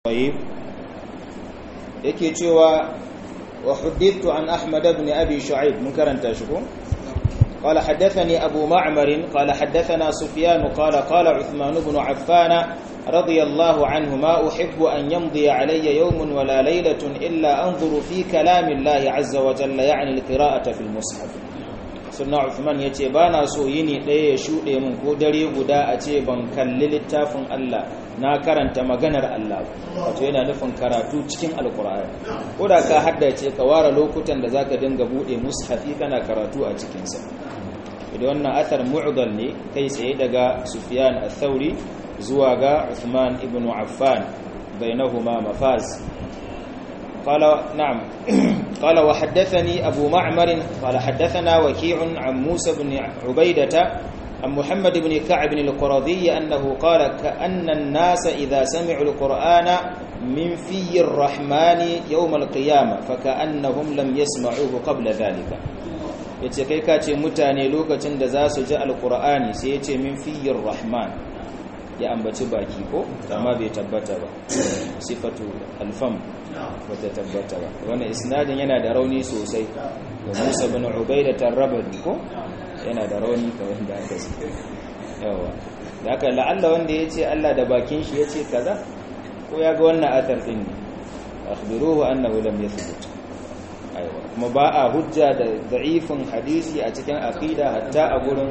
طيب yake cewa wa huddithu an ahmad ibn abi shu'aib mun karanta shi ko قال حدثني أبو معمر قال حدثنا سفيان قال قال عثمان بن عفان رضي الله عنه ما أحب أن يمضي علي يوم ولا ليلة إلا أنظر في كلام الله عز وجل يعني القراءة في المصحف sunna Uthman yace ba na so yini ɗaya ya shuɗe min ko dare guda a ce ban kalli littafin Allah na karanta maganar Allah wato yana nufin karatu cikin alkur'ani ko da ka haddace ka ware lokutan da zaka dinga buɗe mushafi kana karatu a cikin sa idan wannan athar mu'dal ne kai tsaye daga Sufyan al-Thawri zuwa ga Uthman ibn Affan bainahuma mafaz قال نعم قال وحدثني أبو معمر قال حدثنا وكيع عن موسى بن عبيدة عن محمد بن كعب القرظي أنه قال كأن الناس إذا سمعوا القرآن من في الرحمن يوم القيامة فكأنهم لم يسمعوه قبل ذلك yace kai ka ce mutane lokacin da za su ji alkur'ani sai ya ce min fiyyar rahman ya ambaci baki ko amma bai tabbata ba sifatu alfam bata tabbata ba wannan isnadin yana da rauni sosai da Musa bin Ubaida tarrabadi ko yana da rauni kamar da aka ce yawa da aka la'alla wanda yace Allah da bakin shi yace kaza ko ya ga wannan athar din ne akhbiruhu annahu lam yathbut aiwa kuma ba a hujja da da'ifin hadisi a cikin aqida hatta a gurin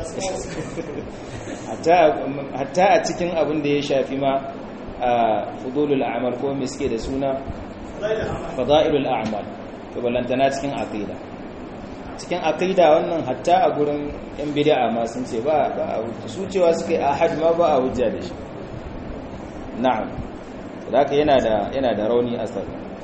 hatta a cikin abin da ya shafi ma a fudulul a'mal ko miske da suna fada'ilul a'mal to ballantana cikin aqida cikin aqida wannan hatta a gurin yan bid'a ma sun ce ba ba a hujja su cewa suka yi ahad ma ba a hujja da shi na'am haka yana da yana da rauni asar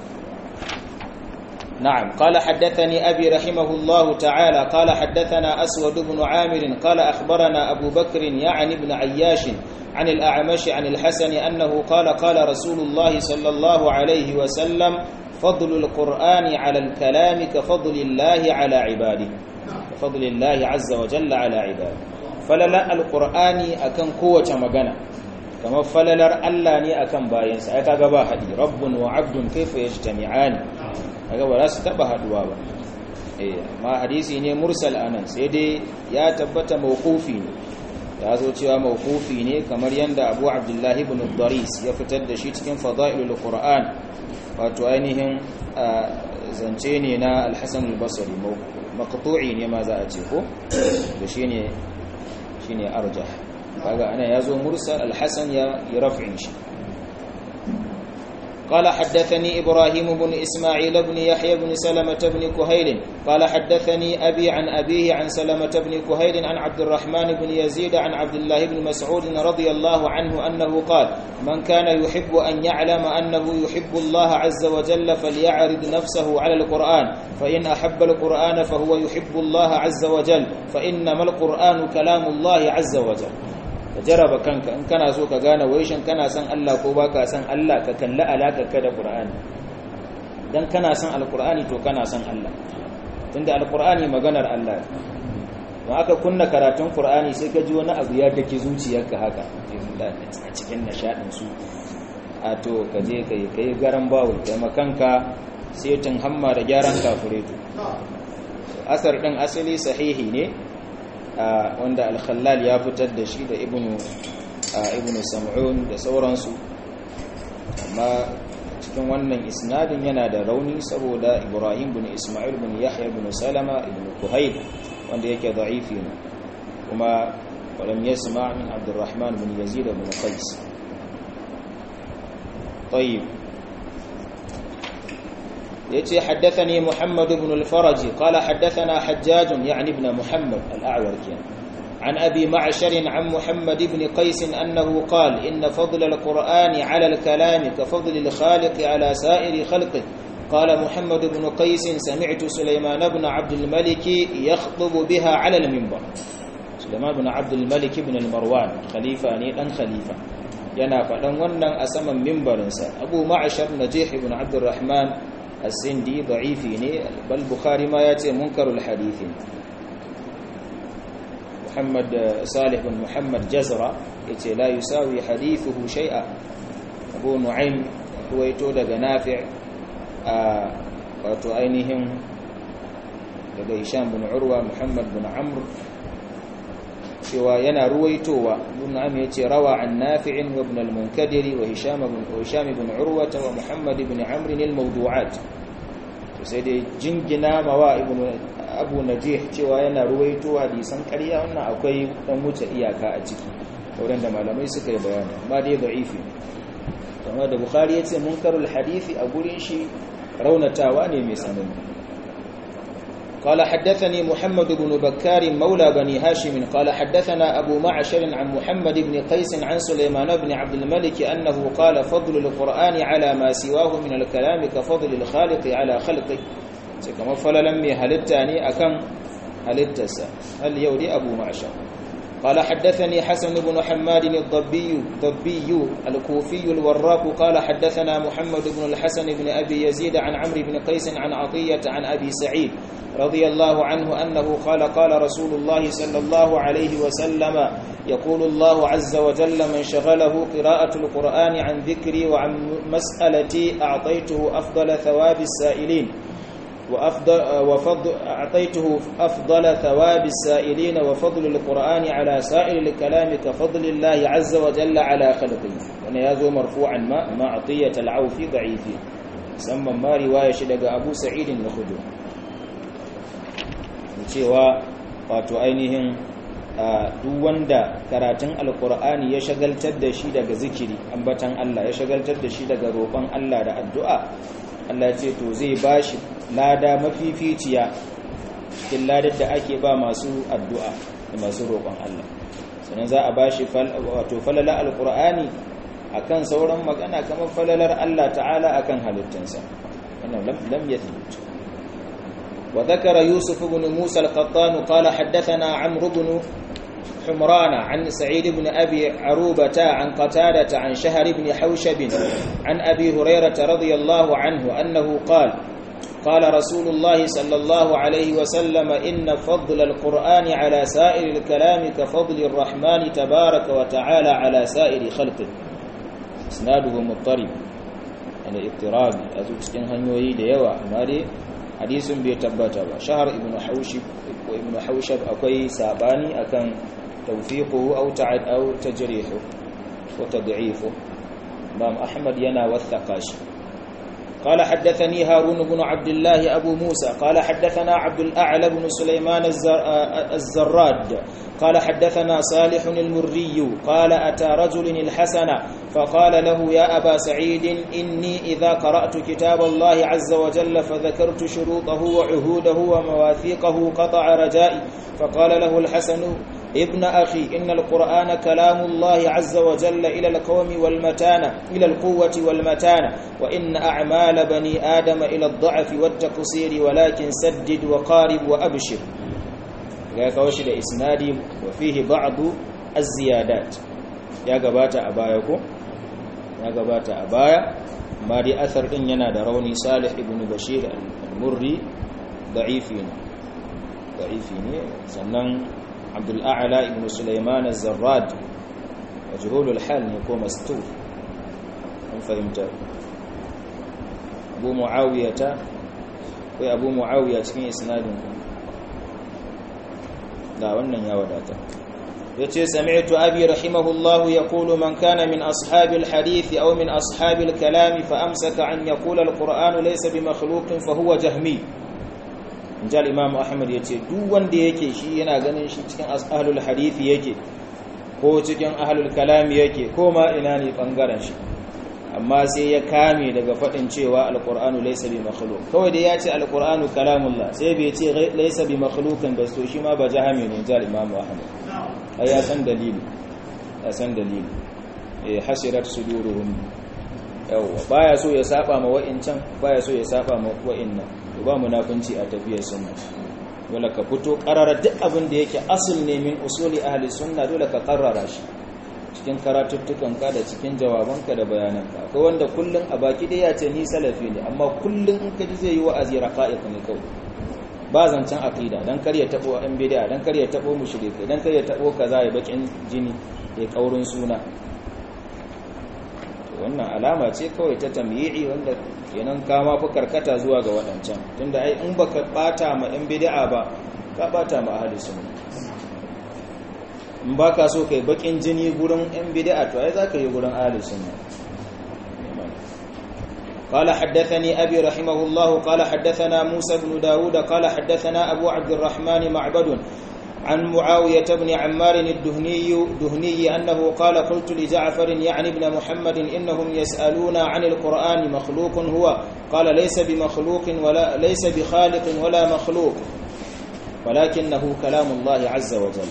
نعم قال حدثني أبي رحمه الله تعالى قال حدثنا أسود بن عامر قال أخبرنا أبو بكر يعني بن عياش عن الأعمش عن الحسن أنه قال قال رسول الله صلى الله عليه وسلم فضل القرآن على الكلام كفضل الله على عباده كفضل الله عز وجل على عباده فللا القرآن أكن قوة مغنى كما فللر ألاني أكن باينس أكا حدي رب وعبد كيف يجتمعان kaga ba za su taba haduwa ba eh amma hadisi ne mursal anan sai dai ya tabbata mawqufi ne ya zo cewa mawqufi ne kamar yanda Abu Abdullah ibn Daris ya fitar da shi cikin Fadailul Qur'an wato ainihin zance ne na Al-Hasan al-Basri maqtu'i ne ma za a ce ko to shine shine arjah kaga ana yazo mursal Al-Hasan ya raf'in shi قال حدثني إبراهيم بن إسماعيل بن يحيى بن سلمة بن كهيل قال حدثني أبي عن أبيه عن سلمة بن كهيل عن عبد الرحمن بن يزيد عن عبد الله بن مسعود رضي الله عنه أنه قال من كان يحب أن يعلم أنه يحب الله عز وجل فليعرض نفسه على القرآن فإن أحب القرآن فهو يحب الله عز وجل فإنما القرآن كلام الله عز وجل ka jaraba kanka in kana so ka gane waishin kana son Allah ko baka son Allah ka kalli alakarka da Qur'ani dan kana son alqur'ani to kana son Allah tunda alqur'ani maganar Allah don aka kunna karatun Qur'ani sai ka ji wani abu ya dake zuciyarka haka a cikin nishadin su a to ka je kai kai garan bawo kai makanka sai tun hamma da gyaran kafureto asar din asali sahihi ne wanda al-khallal ya fitar da shi da ibnu ibnu sam'un da sauransu amma cikin wannan isnadin yana da rauni saboda ibrahim bin isma'il bin yahya bin salama ibn kuhayl wanda yake da'ifi ne kuma walam yasma' min abdurrahman bin yazid bin qais طيب يتي حدثني محمد بن الفرج قال حدثنا حجاج يعني ابن محمد الأعور كان عن أبي معشر عن محمد بن قيس أنه قال إن فضل القرآن على الكلام كفضل الخالق على سائر خلقه قال محمد بن قيس سمعت سليمان بن عبد الملك يخطب بها على المنبر سليمان بن عبد الملك بن المروان خليفة نيلا خليفة yana faɗan wannan a saman mimbarinsa abu ma'ashar najih ibn abdurrahman السندي ضعيفي ني بل البخاري ما ياتي منكر الحديث محمد صالح بن محمد جزرة يتي لا يساوي حديثه شيئا أبو نعيم ruwaito daga nafi' a wato ainihin daga hisham bin urwa muhammad bin amr cewa yana ruwaitowa ibn am yace rawa an nafi'in wa ibn al-munkadiri wa hisham bin hisham bin urwa wa muhammad bin amr al-mawdu'at to sai dai jingina mawa ibn abu najih cewa yana ruwaito hadisan ƙarya wannan akwai dan wuce iyaka a ciki wurin da malamai suka yi bayani amma dai da'ifi kamar da bukhari yace munkarul hadisi a gurin shi raunatawa ne mai sanani قال حدثني محمد بن بكار مولى بني هاشم قال حدثنا أبو معشر عن محمد بن قيس عن سليمان بن عبد الملك أنه قال فضل القرآن على ما سواه من الكلام كفضل الخالق على خلقه كما فللم هلتاني أكم هلتسا هل يودي أبو معشر قال حدثني حسن بن حماد الضبي ضبي الكوفي الوراق قال حدثنا محمد بن الحسن بن أبي يزيد عن عمرو بن قيس عن عطية عن أبي سعيد رضي الله عنه أنه قال قال رسول الله صلى الله عليه وسلم يقول الله عز وجل من شغله قراءة القرآن عن ذكري وعن مسألتي أعطيته أفضل ثواب السائلين وأفضل وفضل أعطيته أفضل ثواب السائلين وفضل القرآن على سائر الكلام كفضل الله عز وجل على خلقه ونيازو مرفوعا ما ما عطية العوف ضعيف سمى ما رواية شدق أبو سعيد الخدر cewa wato ainihin duk wanda karatun alkur'ani ya shagaltar da shi daga zikiri ambatan Allah ya shagaltar da shi daga roƙon Allah da addu'a Allah ce to zai bashi lada mafificiya cikin ladar da ake ba masu addu'a da masu roƙon Allah sannan za a bashi wato falala alkur'ani akan sauran magana kamar falalar Allah ta'ala akan halittansa wannan lam yathbut وذكر يوسف بن موسى القطان قال حدثنا عمرو بن حمران عن سعيد بن أبي عروبة عن قتادة عن شهر بن حوشب عن أبي هريرة رضي الله عنه أنه قال قال رسول الله صلى الله عليه وسلم إن فضل القرآن على سائر الكلام كفضل الرحمن تبارك وتعالى على سائر خلقه إسناده مضطرب يعني اضطراب أزوج هنيوي ديوا أماري hadisin bai tabbata ba shahar ibnu haushib ko ibnu haushab akwai sabani akan tawfiquhu aw ta'ad aw tajrihu wa tad'ifu imam ahmad yana wathaqa shi قال حدثني هارون بن عبد الله أبو موسى قال حدثنا عبد الأعلى بن سليمان الزراد قال حدثنا صالح المري قال أتى رجل الحسن فقال له يا أبا سعيد إني إذا قرأت كتاب الله عز وجل فذكرت شروطه وعهوده ومواثيقه قطع رجائي فقال له الحسن ابن أخي إن القرآن كلام الله عز وجل إلى القوم والمتانة إلى القوة والمتانة وإن أعمال بني آدم إلى الضعف والتقصير ولكن سدد وقارب وأبشر قوش إسنادي وفيه بعض الزيادات يا قبات أبايكم يا قبات أبايا ما دي أثر إن ينادى روني صالح ابن بشير المري ضعيفين ضعيفين سنن عبد الأعلى ابن سليمان الزراد مجهول الحال يكون مستور من فهمت أبو معاوية وأبو معاوية cikin isnadin da wannan ya wadata yace sami'tu abi rahimahullahu yaqulu man kana min ashabil hadith aw min ashabil kalam fa amsaka an yaqula alquran laysa bimakhluqin fa huwa jahmi injal imam ahmad yace duk wanda yake shi yana ganin shi cikin ahlul hadith yake ko cikin ahlul kalam yake ko ma ina ne bangaren shi amma sai ya kame daga fadin cewa alqur'anu laysa bi makhluq kawai da ya ce alqur'anu kalamullah sai bai ce laysa bi makhluqin ba so shi ma ba jahami ne injal imam ahmad ai ya san dalili ya san dalili eh hasirat suduruhum yawa baya so ya saba ma wa'incan baya so ya saba ma wa'innan to ba munafunci a tafiyar sunna dole ka fito karara duk abin da yake asul ne min usuli ahli sunna dole ka karrara shi cikin karatuttukan ka da cikin jawabanka da bayananka akwai wanda kullun a baki dai ya ce ni salafi ne amma kullun in ka ji zai yi wa'azi raqa'iq ne kawai ba zancen aqida dan kar ya tabo an bid'a dan kar ya tabo mushrike dan kar ya tabo kaza ya bakin jini ya kaurin suna wannan alama ce kawai ta tamyi'i wanda kenan kama fi karkata zuwa ga waɗancan tunda ai in baka bata ma in bid'a ba ka bata ma ahli sunna in baka so kai bakin jini gurin in bid'a to ai zaka yi gurin ahli sunna قال حدثني أبي رحمه الله قال حدثنا موسى بن داود قال حدثنا أبو عبد الرحمن معبد عن معاوية بن عمار الدهني دهني أنه قال قلت لجعفر يعني ابن محمد إنهم يسألون عن القرآن مخلوق هو قال ليس بمخلوق ولا ليس بخالق ولا مخلوق ولكنه كلام الله عز وجل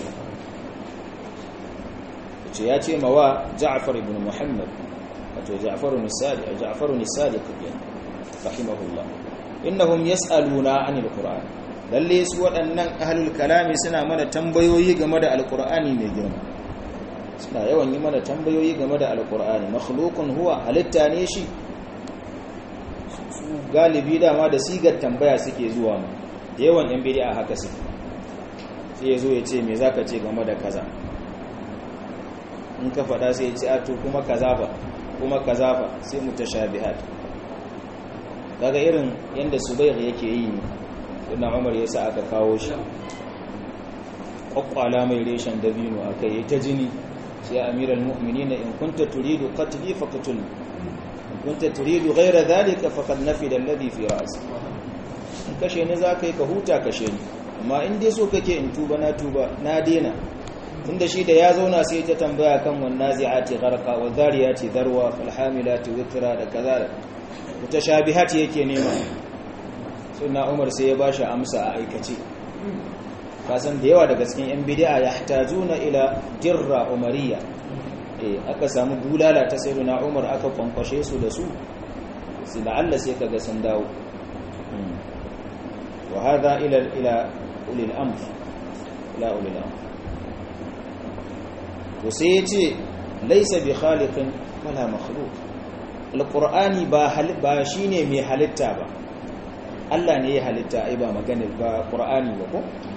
ياتي موا جعفر بن محمد جعفر الصادق جعفر الصادق رحمه الله إنهم يسألون عن القرآن lalle su waɗannan ahalul kalami suna mana tambayoyi game da alkur'ani mai girma suna yawan yi mana tambayoyi game da alkur'ani makhluqun huwa halitta ne shi su galibi dama da sigar tambaya suke zuwa mu da yawan yan bid'a haka suke sai ya zo ya ce me zaka ce game da kaza in ka faɗa sai ya ce a to kuma kaza ba kuma kaza ba sai mutashabihat kaga irin yanda subayr yake yi ne ibn umar yasa aka kawo shi kwakwala mai reshen dabino aka yi ta jini sai amiral mu'minin in kunta turidu qatli faqtul in kunta turidu ghayra dhalika faqad nafida alladhi fi ra'si in kashe ni zaka yi ka huta kashe ni amma in dai so kake in tuba na tuba na dena tunda shi da ya zauna sai ta tambaya kan wan nazi'ati gharqa wa dhariyati dharwa fal hamilati witra da kaza mutashabihati yake nema suna umar sai ya ba shi amsa a aikace kasan da yawa daga cikin 'yan bidi'a ya tajuna ila jirra umariya aka samu bulala ta sai na umar aka kwankwashe su da su su la'alla sai kaga sun dawo wa hadha ila ila ulil amr ila ulil amr to sai yace laysa bi khaliqin wala makhluq alqur'ani ba ba shine mai halitta ba Allah ne ya halitta ai ba maganar ba Qur'ani ba ko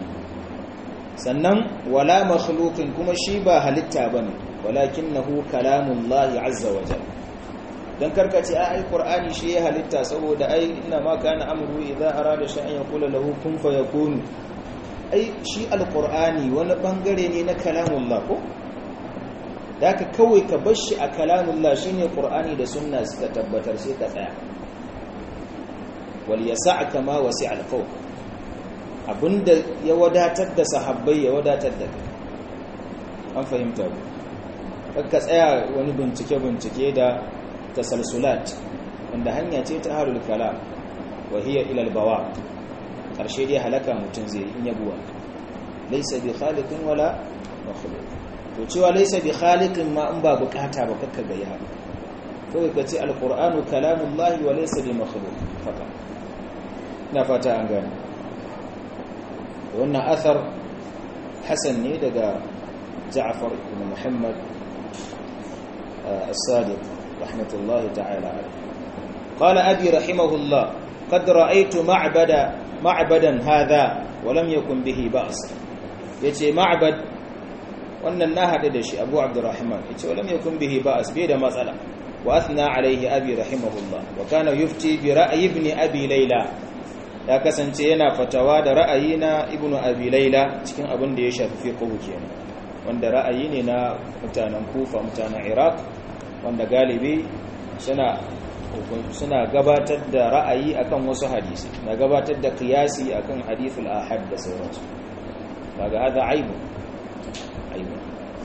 sannan wala makhluqin kuma shi ba halitta bane walakinahu kalamullahi azza wa jalla dan karkace ai Qur'ani shi ya halitta saboda ai inna ma kana amru idza arada shay'an yaqulu lahu kun fayakun ai shi alqur'ani wani bangare ne na kalamullah ko daka kawai ka bar shi a kalamullah shine Qur'ani da sunna suka tabbatar sai ka tsaya waliyasa'ka ma wasi'al fawq abinda ya wadatar da sahabbai ya wadatar da kai an fahimta ku ka tsaya wani bincike bincike da tasalsulat wanda hanya ce ta harul kalam wa hiya ila albawa karshe dai halaka mutun zai in yabuwa laysa bi khaliqin wala makhluq to cewa laysa bi khaliqin ma in ba bukata ba kakka ga ya kawai ka ce alqur'anu kalamullahi wa laysa bi makhluq fakat na fata an gani wannan athar hasan ne daga ja'far ibn muhammad as-sadiq rahmatullahi ta'ala qala abi rahimahullah qad ra'aytu ma'bada ma'badan hadha wa lam yakun bihi ba's yace ma'bad wannan na hade da shi abu abdurrahman yace wa lam yakun bihi ba's bai da matsala wa athna alayhi abi rahimahullah wa kana yufti bi ra'yi ibn abi layla ya kasance yana fatawa da ra'ayi na ibnu abi laila cikin abin da ya shafi fiqh kenan wanda ra'ayi ne na mutanen kufa mutanen iraq wanda galibi suna suna gabatar da ra'ayi akan wasu hadisi na gabatar da qiyasi akan hadithul ahad da sauransu daga hada aibu aibu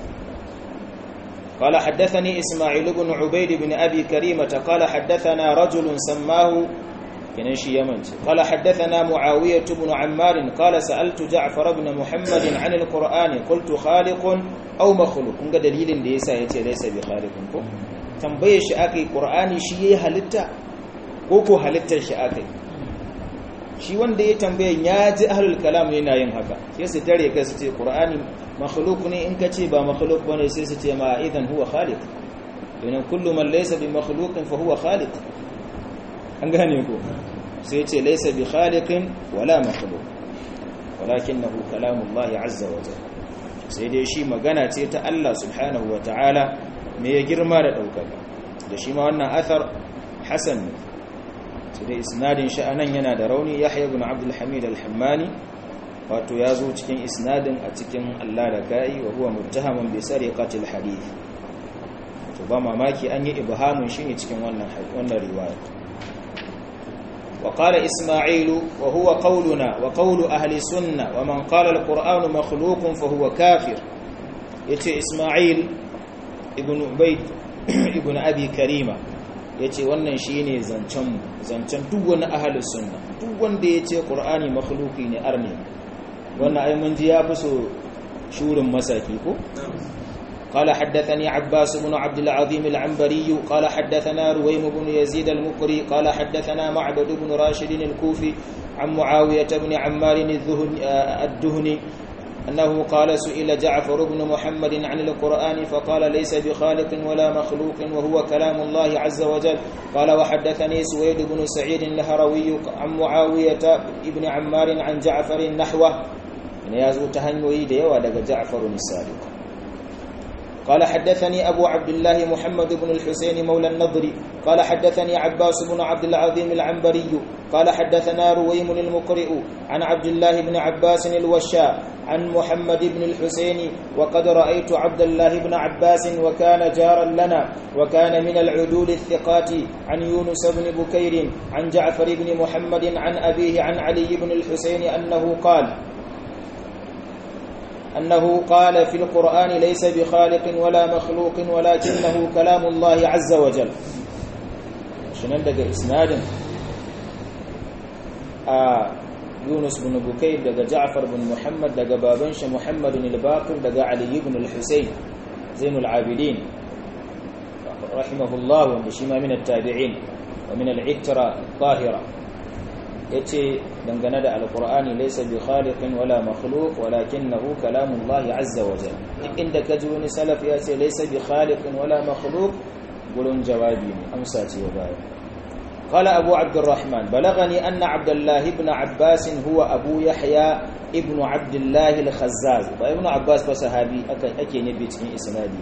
قال حدثني إسماعيل بن عبيد بن أبي كريمة قال حدثنا رجل سماه kenan shi yamanci qala haddathana muawiyah ibn ammar qala sa'altu ja'far ibn muhammad 'an al-qur'ani qultu khaliqun aw makhluq kun ga dalilin da yasa yace laysa bi khaliqin ko tambaye shi akai qur'ani shi yayi halitta ko ko halittar shi akai shi wanda ya tambaye ya ji ahlul kalam yana yin haka sai su tare kai su ce qur'ani makhluq ne in kace ba makhluq bane sai su ce ma idan huwa khaliq idan kullu man laysa bi makhluqin fa huwa khaliq an gane ko sai ce laysa bi khaliqin wala makhluq walakinahu kalamullahi azza wa jalla sai dai shi magana ce ta Allah subhanahu wa ta'ala me ya girma da daukaka da shi ma wannan athar hasan ne sai da isnadin shi anan yana da rauni yahya ibn abdul hamid al-hammani wato ya zo cikin isnadin a cikin Allah da kai wa huwa muttahamun bi sariqatil hadith to ba mamaki an yi ibhamun shi ne cikin wannan wannan riwaya وقال إسماعيل وهو قولنا وقول أهل السنة ومن قال القرآن مخلوق فهو كافر يتي إسماعيل ابن عبيد ابن أبي كريمة yace wannan shine zancen zancen duk wani ahlus sunna duk wanda yace qur'ani makhluqi ne arne wannan ai mun ji ya fi so shurin masaki ko قال حدثني عباس بن عبد العظيم العنبري قال حدثنا رويم بن يزيد المقري قال حدثنا معبد بن راشد الكوفي عن معاوية بن عمار الدهني أنه قال سئل جعفر بن محمد عن القرآن فقال ليس بخالق ولا مخلوق وهو كلام الله عز وجل قال وحدثني سويد بن سعيد الهروي عن معاوية بن عمار عن جعفر نحوه يازو تهنوي ديوا دغ جعفر الصادق قال حدثني أبو عبد الله محمد بن الحسين مولى النضر قال حدثني عباس بن عبد العظيم العنبري قال حدثنا رويم المقرئ عن عبد الله بن عباس الوشاء عن محمد بن الحسين وقد رأيت عبد الله بن عباس وكان جارا لنا وكان من العدول الثقات عن يونس بن بكير عن جعفر بن محمد عن أبيه عن علي بن الحسين أنه قال أنه قال في القرآن ليس بخالق ولا مخلوق ولكنه كلام الله عز وجل شنان دقى إسناد آه يونس بن بكير دقى جعفر بن محمد دقى بابنش محمد الباقر دقى علي بن الحسين زين العابدين رحمه الله وشما من التابعين ومن العترة الطاهرة yace dangane da alqur'ani laysa bi khaliqin wala makhluq walakinahu kalamullahi azza wa jalla duk inda kaji wani salaf ya ce laysa bi khaliqin wala makhluq gurin jawabi ne amsa ce baya قال أبو عبد الرحمن بلغني أن عبد الله بن عباس هو أبو يحيى ابن عبد الله الخزاز ابن عباس فصحابي أكي نبي تكين إسنادي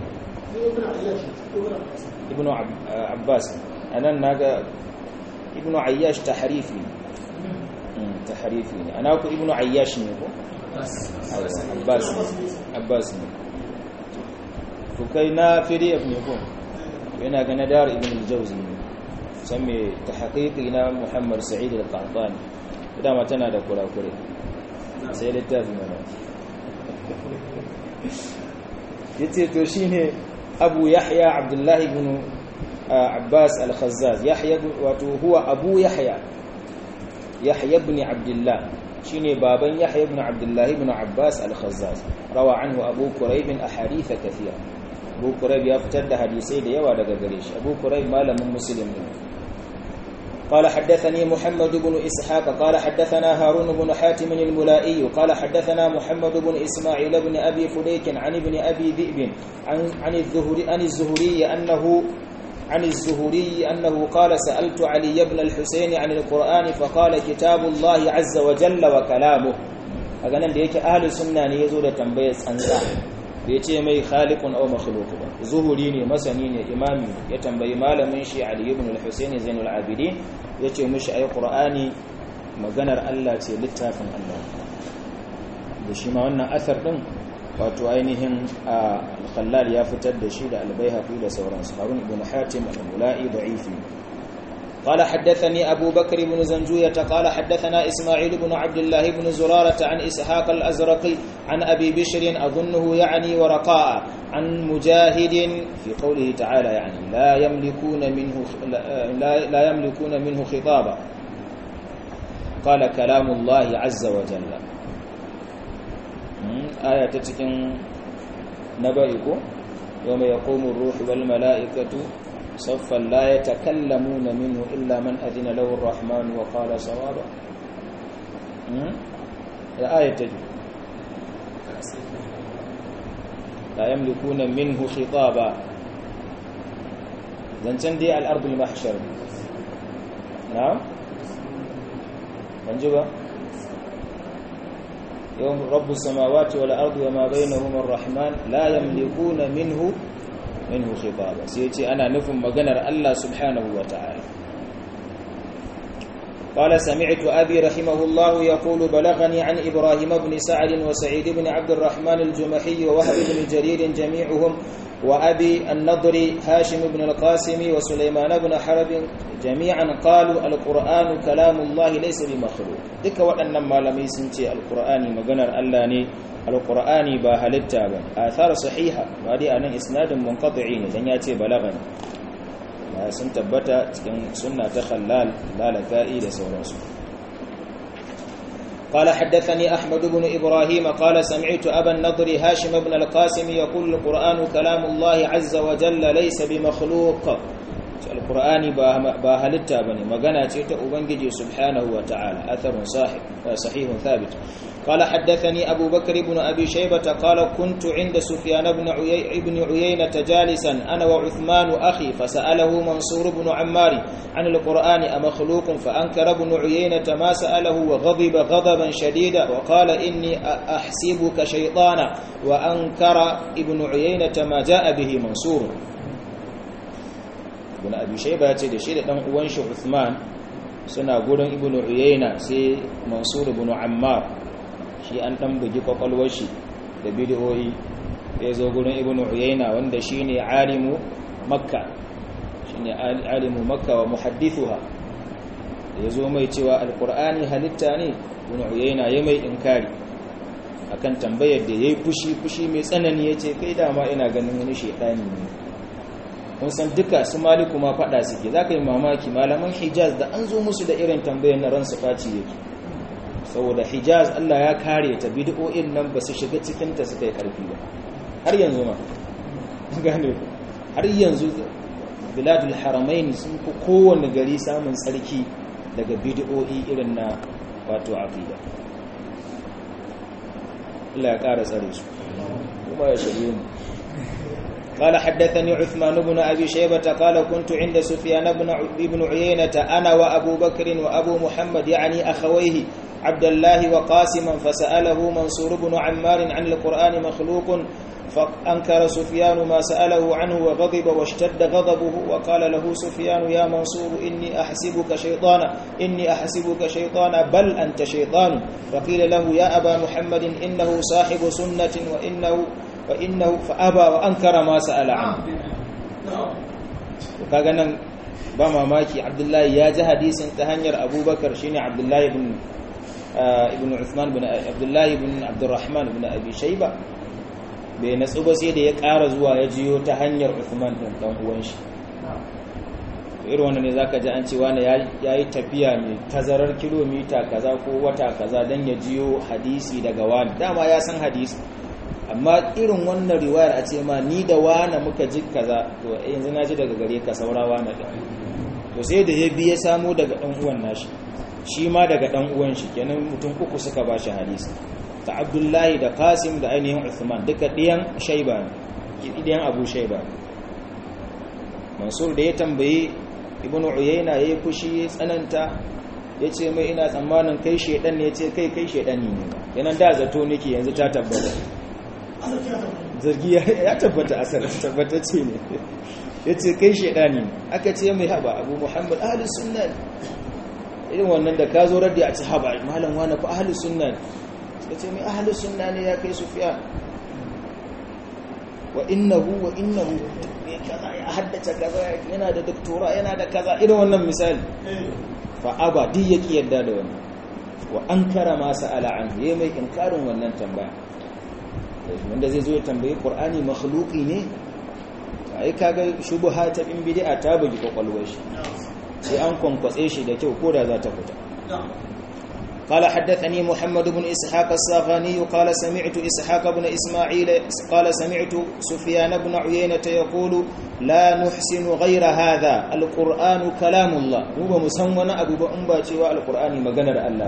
ابن عباس أنا ناقا ابن عياش تحريفي تحريفي أنا أكو ابن عياش نيكو عباس عباس فكينا فريق نيكو yana ga nadar ibn al-jawzi san me tahqiqi na Muhammad Sa'id al-Qahtani dama tana da kurakure sai littafi mana yace to shine Abu Yahya Abdullah ibn Abbas al-Khazzaz Yahya wato huwa Abu Yahya Yahya ibn Abdullah shine baban Yahya ibn Abdullah ibn Abbas al-Khazzaz rawa anhu Abu Quraib ahadith kathira Abu Quraib ya fitar da hadisai da yawa daga gare shi Abu Quraib malamin Muslim ne قال حدثني محمد بن إسحاق قال حدثنا هارون بن حاتم الملائي قال حدثنا محمد بن إسماعيل بن أبي فليك عن ابن أبي ذئب عن عن الزهري عن الزهري أنه عن الزهري أنه قال سألت علي بن الحسين عن القرآن فقال كتاب الله عز وجل وكلامه أغنى ديك أهل السنة يزول تنبيه أنسان bai ce mai khaliqun aw makhluq ba zuhuri ne masani ne imami ya tambayi malamin shi Ali ibn al-Husayn Zainul Abidin yace mishi ai Qur'ani maganar Allah ce littafin Allah da shi ma wannan asar din wato ainihin al-Khallal ya fitar da shi da al-Baihaqi da sauransu Harun ibn Hatim al-Mula'i da'ifi قال حدثني أبو بكر بن زنجوية قال حدثنا إسماعيل بن عبد الله بن زرارة عن إسحاق الأزرقي عن أبي بشر أظنه يعني ورقاء عن مجاهد في قوله تعالى يعني لا يملكون منه لا, لا يملكون منه خطابا قال كلام الله عز وجل آية تتكن نبئكم يوم يقوم الروح والملائكة صفا لا يتكلمون منه إلا من أذن له الرحمن وقال صوابا الآية تجد لا يملكون منه خطابا zancen dai al'ardul mahshar na? banji ba? yawon rabu samawati wal ardu wa ma bainahum ar-rahman la yamlikuna minhu minhu khitaba sai yace ana nufin maganar Allah subhanahu wa ta'ala قال سمعت أبي رحمه الله يقول بلغني عن إبراهيم بن سعد وسعيد بن عبد الرحمن الجمحي ووهب بن جرير جميعهم وأبي النضر هاشم بن القاسم وسليمان بن حرب جميعا قالوا القرآن كلام الله ليس بمخلوق دك وأن ما لم يسنتي القرآن مغنر ألاني القرآن باهلتا آثار صحيحة وهذه أنا إسناد منقطعين لن يأتي بلغني sun tabbata cikin sunna ta khallal lalaka'i da sauransu قال حدثني أحمد بن إبراهيم قال سمعت أبا النضر هاشم بن القاسم يقول القرآن كلام الله عز وجل ليس بمخلوق القرآن باهلتا بني مغانا تيتا أبنجي سبحانه وتعالى أثر صحيح صحيح ثابت قال حدثني أبو بكر بن أبي شيبة قال كنت عند سفيان بن عيي بن عيينة جالسا أنا وعثمان أخي فسأله منصور بن عمار عن القرآن أمخلوق فأنكر ابن عيينة ما سأله وغضب غضبا شديدا وقال إني أحسبك شيطانا وأنكر ابن عيينة ما جاء به منصور ibn abi shayba ya ce da shi da dan uwan shi Uthman suna gurin ibn Uyayna sai Mansur ibn Ammar shi an dan bugi kwakwalwar shi da bid'o'i ya zo gurin ibn Uyayna wanda shine alimu Makka shine alimu Makka wa muhaddithuha ya zo mai cewa alqur'ani halitta ne ibn Uyayna ya mai inkari akan tambayar da yayi fushi fushi mai tsanani yace kai dama ina ganin wani shaytani ne kun san duka su maliku ma fada suke za ka yi mamaki malaman hijaz da an zo musu da irin tambayar na ransu faci yake saboda hijaz allah ya kare ta bid'o'in nan ba su shiga cikinta suka yi karfi ba har yanzu ma gane ku har yanzu biladul haramain sun fi kowane gari samun tsarki daga bid'o'i irin na wato aqida Allah ya kara tsare su kuma ya shirye mu قال حدثني عثمان بن أبي شيبة قال كنت عند سفيان بن بن عيينة أنا وأبو بكر وأبو محمد يعني أخويه عبد الله وقاسما فسأله منصور بن عمار عن القرآن مخلوق فأنكر سفيان ما سأله عنه وغضب واشتد غضبه وقال له سفيان يا منصور إني أحسبك شيطانا إني أحسبك شيطانا بل أنت شيطان فقيل له يا أبا محمد إنه صاحب سنة وإنه فإنه فأبى وأنكر ما سأل عنه kaga nan ba mamaki Abdullahi ya ji hadisin ta hanyar Abubakar shine Abdullahi ibn ibn Uthman ibn Abdullahi ibn Abdurrahman ibn Abi Shayba bai natsu ba sai da ya ƙara zuwa ya jiyo ta hanyar Uthman din dan uwan shi irin wannan ne zaka ji an ce wani yayi tafiya mai tazarar kilomita kaza ko wata kaza dan ya jiyo hadisi daga wani dama ya san hadisi amma irin wannan riwayar a ce ma ni da wane muka ji kaza to yanzu na ji daga gare ka saurawa na da to sai da ya biya samu daga dan uwan nashi shi ma daga dan uwan shi kenan mutum uku suka ba shi hadisi ta abdullahi da qasim da ainihin uthman duka ɗiyan shaiba ne ɗiyan abu shaiba mansur da ya tambayi ibnu uyayna yayi fushi ya tsananta ya ce mai ina tsammanin kai shedan ne ya ce kai kai shedani ne yanan da zato nake yanzu ta tabbata zargi ya tabbata asar tabbatacce ne ya ce kai shaidani aka ce mai haba abu muhammad ahalus sunna irin wannan da ka zo raddi a ci haba malam wani fa ahalus sunna suka ce mai ahalus sunna ne ya kai sufiya wa innahu wa innahu ne kaza ya haddace kaza yana da doktora yana da kaza irin wannan misali fa aba duk yake yadda da wannan wa ankara ma sa'ala an yayi mai inkarin wannan tambaya wanda zai zo ya tambayi qur'ani makhluqi ne ai kaga shubha ta bin bid'a ta bugi kwakwalwar shi sai an kwankwatse shi da kyau koda za ta fita قال حدثني محمد بن إسحاق الصاغاني قال سمعت إسحاق بن إسماعيل قال سمعت سفيان بن عيينة يقول لا نحسن غير هذا القرآن كلام الله هو مسمى أبو بأمبا القرآن مغنر الله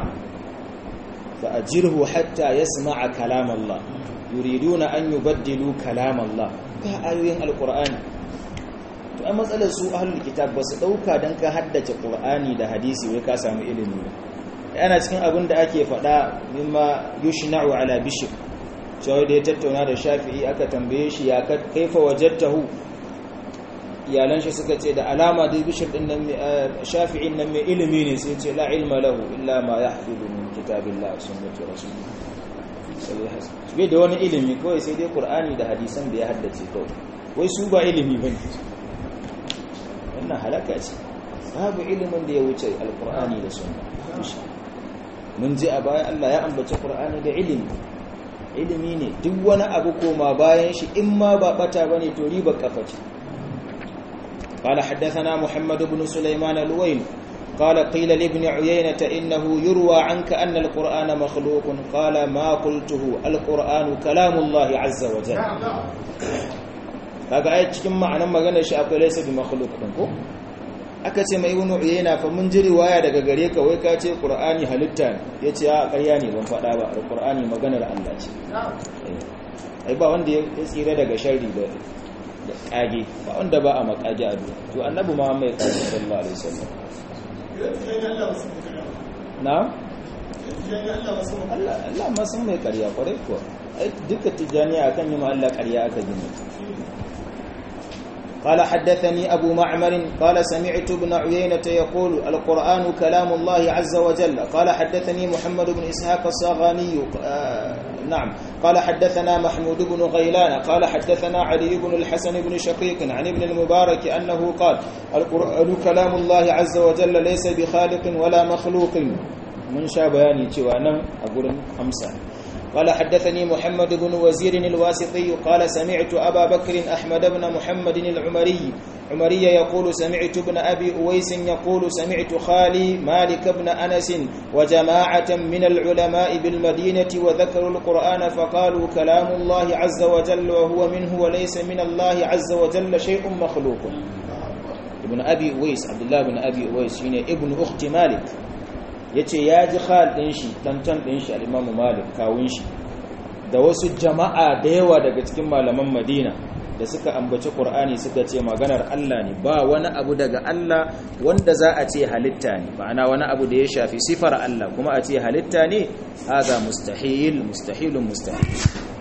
فأجره حتى يسمع كلام الله يريدون أن يبدلوا كلام الله كآيوين القرآن to a matsalar su ahlul kitab ba su dauka dan ka haddace qur'ani da hadisi wai ka samu ilimi yana cikin abin da ake faɗa mimma yushna'u ala bishr cewa da ya tattauna da shafi'i aka tambaye shi ya kaifa wajadtahu iyalan shi suka ce da alama da bishir din nan shafi'in nan mai ilimi ne sai ce la ilma lahu illa ma yahfizu min kitabillah wa sunnati rasulih sai bai da wani ilimi kawai sai dai qur'ani da hadisan da ya haddace kawai wai su ba ilimi bane wannan halaka ce babu ilimin da ya wuce alqur'ani da sunna mun ji a baya Allah ya ambaci qur'ani da ilimi ilimi ne duk wani abu koma bayan shi in ma ba bata bane to riba kafa ce قال حدثنا محمد بن سليمان الويل قال قيل لابن عيينة إنه يروى عنك أن القرآن مخلوق قال ما قلته القرآن كلام الله عز وجل kaga ai cikin ma'anar maganar shi akwai laysa bi makhluq din ko aka ce mai ibnu uyayna fa mun ji riwaya daga gare ka wai ka ce qur'ani halitta ne yace a ƙarya ne ban faɗa ba qur'ani maganar Allah ce ai ba wanda ya tsira daga sharri da da kage ba wanda ba a makage a duniya to annabi ma mai kage sallallahu alaihi wasallam na Allah Allah ma sun mai ƙarya kwarai kuwa ai duka tijaniya akan yi ma Allah ƙarya aka gina قال حدثني أبو معمر قال سمعت ابن عيينة يقول القرآن كلام الله عز وجل قال حدثني محمد بن إسحاق الصاغاني آه نعم قال حدثنا محمود بن غيلان قال حدثنا علي بن الحسن بن شقيق عن ابن المبارك أنه قال القرآن كلام الله عز وجل ليس بخالق ولا مخلوق من شابياني توانا أقول خمسة قال حدثني محمد بن وزير الواسطي قال سمعت أبا بكر أحمد بن محمد العمري عمري يقول سمعت ابن أبي أويس يقول سمعت خالي مالك بن أنس وجماعة من العلماء بالمدينة وذكروا القرآن فقالوا كلام الله عز وجل وهو منه وليس من الله عز وجل شيء مخلوق ابن أبي أويس عبد الله بن أبي أويس هنا ابن أخت مالك ya ce ya ji khal ɗin shi tantan ɗin shi al'imamu malik kawun shi da wasu jama'a da yawa daga cikin malaman madina da suka ambaci ƙur'ani suka ce maganar allah ne ba wani abu daga allah wanda za a ce halitta ne ma'ana wani abu da ya shafi sifar allah kuma a ce halitta ne haza mustahil mustahilun mustahil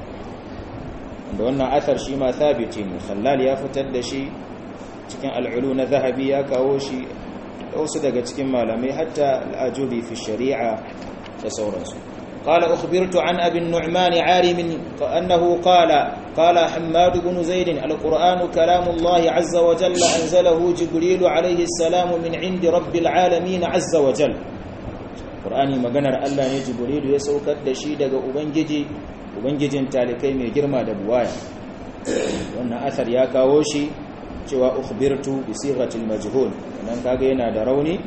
da wannan athar shi ma thabiti ne khallal ya fitar da shi cikin al'ulu na zahabi ya kawo shi wasu daga cikin malamai hatta al'ajubi fi shari'a da sauransu قال أخبرت عن أبي النعمان عارم أنه قال قال حماد بن زيد القرآن كلام الله عز وجل أنزله جبريل عليه السلام من عند رب العالمين عز وجل قرآني مغنر الله جبريل يسوكت دشيدة أبنجي أبنجي تالكي من جرما دبوايا وأن أثر يا كاوشي cewa ukhbirtu bi sighatil majhul nan kaga yana da rauni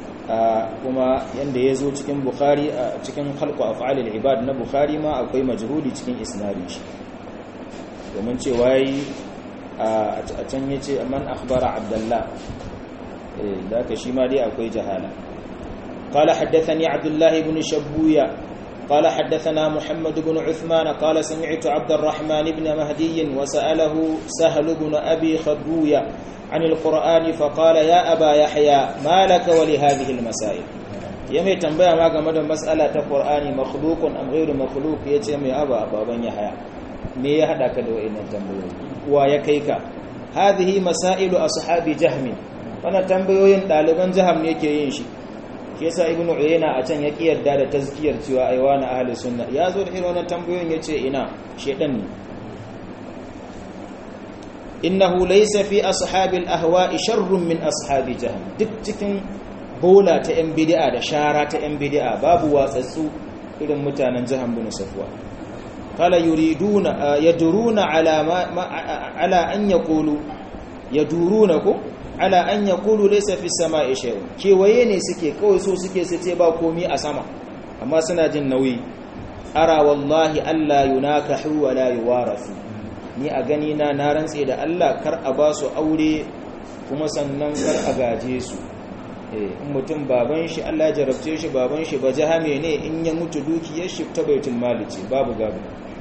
kuma yanda yazo cikin bukhari cikin khalqu af'alil ibad na bukhari ma akwai majhuli cikin isnadin shi domin cewa yi a can yace man akhbara abdullah eh da ka shi ma dai akwai jahala قال حدثني عبد الله بن شبوية قال حدثنا محمد بن عثمان قال سمعت عبد الرحمن بن مهدي وسأله سهل بن أبي خدوية عن القرآن فقال يا أبا يحيى ما لك ولهذه المسائل يمي تنبيه ما قمد مسألة القرآن مخلوق أم غير مخلوق يتمي أبا أبا بن يحيى me ya hada ka da wa'annan tambayoyi wa ya kai ka hadhihi masailu ashabi jahm wannan tambayoyin daliban jaham ne ke yin shi shi yasa ibnu uyayna a can ya kiyarda da tazkiyar cewa ai wani ahli sunna ya zo da irin wannan tambayoyin yace ina shedan ne innahu laysa fi ashabil ahwa'i sharrun min ashabi jahm duk cikin bola ta yan bid'a da shara ta yan bid'a babu watsatsu irin mutanen jaham bin safwa qala yuriduna yaduruna ala ma ala an yaqulu yaduruna ko ala an yaqulu laysa fi samai shay'un kewaye ne suke kawai so suke su ce ba komi a sama amma suna jin nauyi ara wallahi alla yunakahu wa la yuwarasu ni a gani na na rantse da Allah kar a ba su aure kuma sannan kar a gaje su eh in mutum baban shi Allah ya jarabce shi baban shi ba jahame ne in ya mutu dukiyar shi ta baitul mali ce babu gado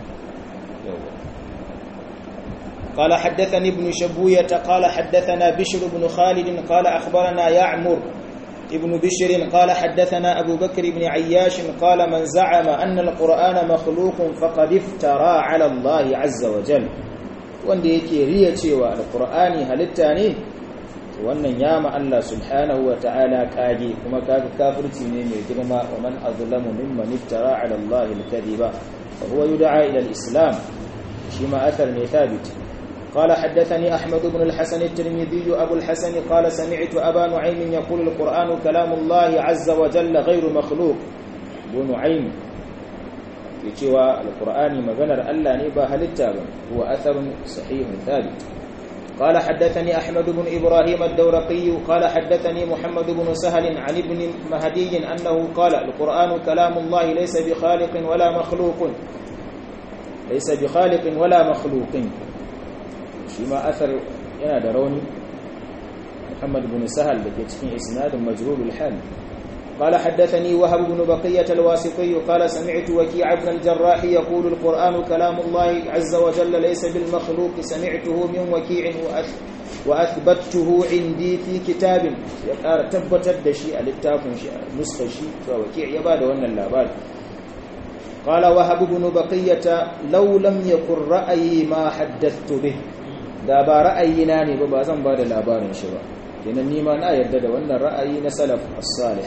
قال حدثني ابن شبوية قال حدثنا بشر بن خالد قال أخبرنا يعمر ابن بشر قال حدثنا أبو بكر بن عياش قال من زعم أن القرآن مخلوق فقد افترى على الله عز وجل wanda yake riya cewa alqur'ani halitta ne wannan yama Allah subhanahu wa ta'ala kage kuma kaga kafirci ne mai girma wa man azlamu mimman iftara ala Allah al-kadhiba fa huwa yud'a ila al-islam shi ma athar ne thabit قال حدثني أحمد بن الحسن الترمذي أبو الحسن قال سمعت أبا نعيم يقول القرآن كلام الله عز وجل غير مخلوق أبو نعيم يتوى القرآن مغنر ألا نبا هلتابا هو أثر صحيح ثابت قال حدثني أحمد بن إبراهيم الدورقي قال حدثني محمد بن سهل عن ابن مهدي أنه قال القرآن كلام الله ليس بخالق ولا مخلوق ليس بخالق ولا مخلوق شما أثر ينا دروني محمد بن سهل لكي تكين إسناد مجهول الحال قال حدثني وهب بن بقية الواسطي قال سمعت وكيع بن الجراح يقول القرآن كلام الله عز وجل ليس بالمخلوق سمعته من وكيع وأثبته عندي في كتاب يقال تبتت دشي الاتاكم نسخ شيء فوكيع يباد وأن اللاباد قال وهب بن بقية لو لم يكن رأيي ما حدثت به da ba ra'ayina ne ba ba zan ba da labarin shi ba kenan nima na yarda da wannan ra'ayi na salaf as-salih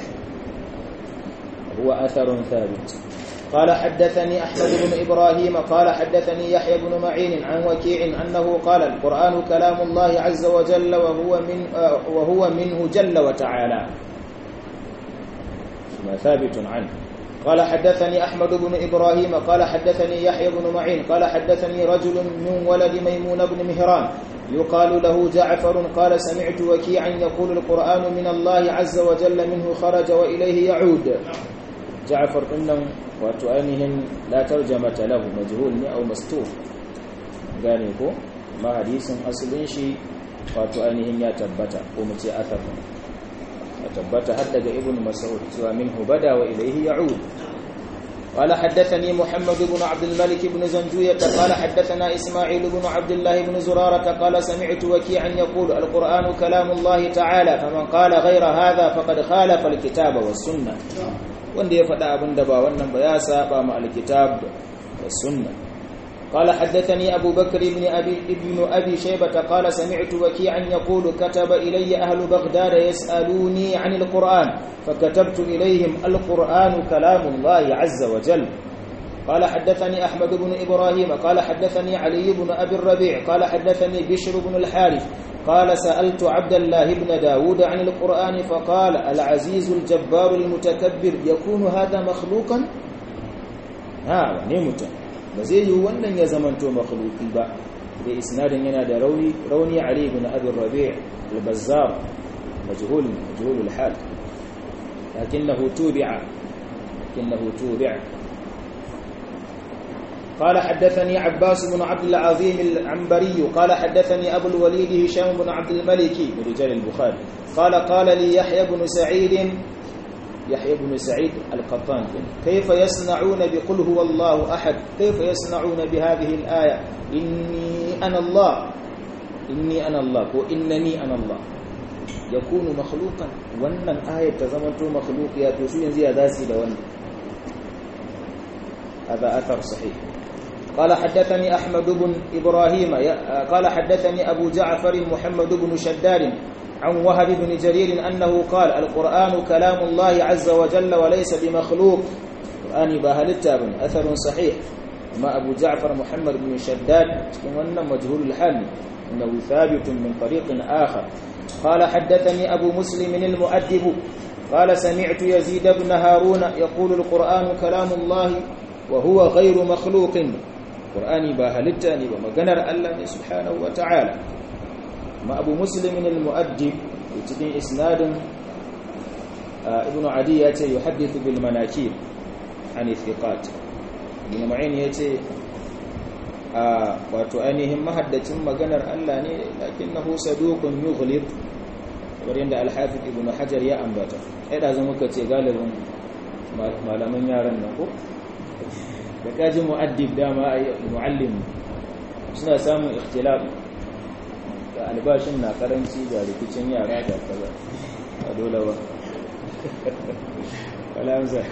هو أثر ثابت قال حدثني أحمد بن إبراهيم قال حدثني يحيى بن معين عن وكيع أنه قال القرآن كلام الله عز وجل وهو, من وهو منه جل وتعالى ما ثابت عنه قال حدثني أحمد بن إبراهيم قال حدثني يحيى بن معين قال حدثني رجل من ولد ميمون بن مهران يقال له جعفر قال سمعت وكيعا يقول القرآن من الله عز وجل منه خرج وإليه يعود جعفر إنهم وتؤنهم لا ترجمة له مجهول أو مستور قانيكو ما حديث أصل شيء وتؤنهم يتبت ومتي أثر يتبت حتى ابن مسعود سوى منه بدا وإليه يعود قال حدثني محمد بن عبد الملك بن زنجوية قال حدثنا إسماعيل بن عبد الله بن زرارة قال سمعت وكيعا يقول القرآن كلام الله تعالى فمن قال غير هذا فقد خالف الكتاب والسنة wanda ya faɗa abin da ba wannan ba ya saba ma alkitab da sunna قال حدثني أبو بكر بن أبي, ابن أبي شيبة قال سمعت وكيعا يقول كتب إلي أهل بغداد يسألوني عن القرآن فكتبت إليهم القرآن كلام الله عز وجل قال حدثني أحمد بن إبراهيم قال حدثني علي بن أبي الربيع قال حدثني بشر بن الحارث قال سألت عبد الله بن داود عن القرآن فقال العزيز الجبار المتكبر يكون هذا مخلوقا ها نمت بزي wannan ya zamanto makhluqi ba da isnadin yana da rauni rauni ali ibn abi rabi' al-bazzar majhul majhul al-hal lakinnahu tubi'a lakinnahu tubi'a قال حدثني عباس بن عبد العظيم العنبري قال حدثني أبو الوليد هشام بن عبد الملك من رجال البخاري قال قال لي يحيى بن سعيد يحيى بن سعيد القطان كيف يصنعون بقل هو الله أحد كيف يصنعون بهذه الآية إني أنا الله إني أنا الله وإنني أنا الله يكون مخلوقا وأن الآية تزمنت مخلوق يا توسو ينزي ذاتي لون هذا أثر صحيح قال حدثني أحمد بن إبراهيم قال حدثني أبو جعفر محمد بن شداد عن وهب بن جرير أنه قال القرآن كلام الله عز وجل وليس بمخلوق القرآن باهل التابن أثر صحيح ما أبو جعفر محمد بن شداد وأن مجهول الحال إنه ثابت من طريق آخر قال حدثني أبو مسلم المؤدب قال سمعت يزيد بن هارون يقول القرآن كلام الله وهو غير مخلوق قرآني باهلتاني ومغنر الله سبحانه وتعالى ما أبو مسلم المؤدب يتدين إسناد ابن عدي يتي يحدث بالمناكير عن الثقات ابن معين يتي wato ainihin mahaddacin maganar Allah ne lakinnahu saduqun yughlib kamar yadda al-hafiz ibn hajar ya ambata ai da zama ka ce galibin malaman yaran nan ko da kaji mu'addib dama ai muallim suna samun ikhtilaf da albashin na karanci da rikicin yara da kaza a dole ba ولا أمزح